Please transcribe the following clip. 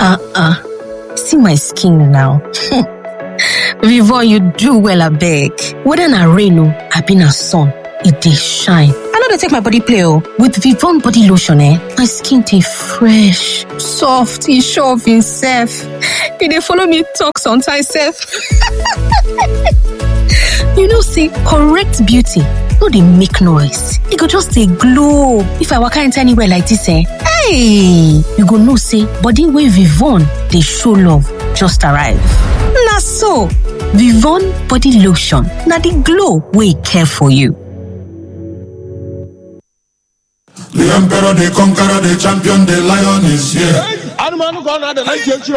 Uh-uh. See my skin now. Vivon, you do well, abeg. Whether na rain o, abi na sun, e dey shine. I no dey take my body play o. With Vivon body lotion eh, my skin dey fresh, soft, e sure of imself. E dey follow me talk sometimes sef. you know say correct beauty no dey make noise, e go just dey glow. If I waka enter anywhere like dis eh, hey, you go know say body wey Vivon dey show love just arrive. Na so, Vivon body lotion na the glow wey care for you. The emperor, the conqueror, the champion, the lion is here. anụmanụ ka ọ na-ada na ntị echi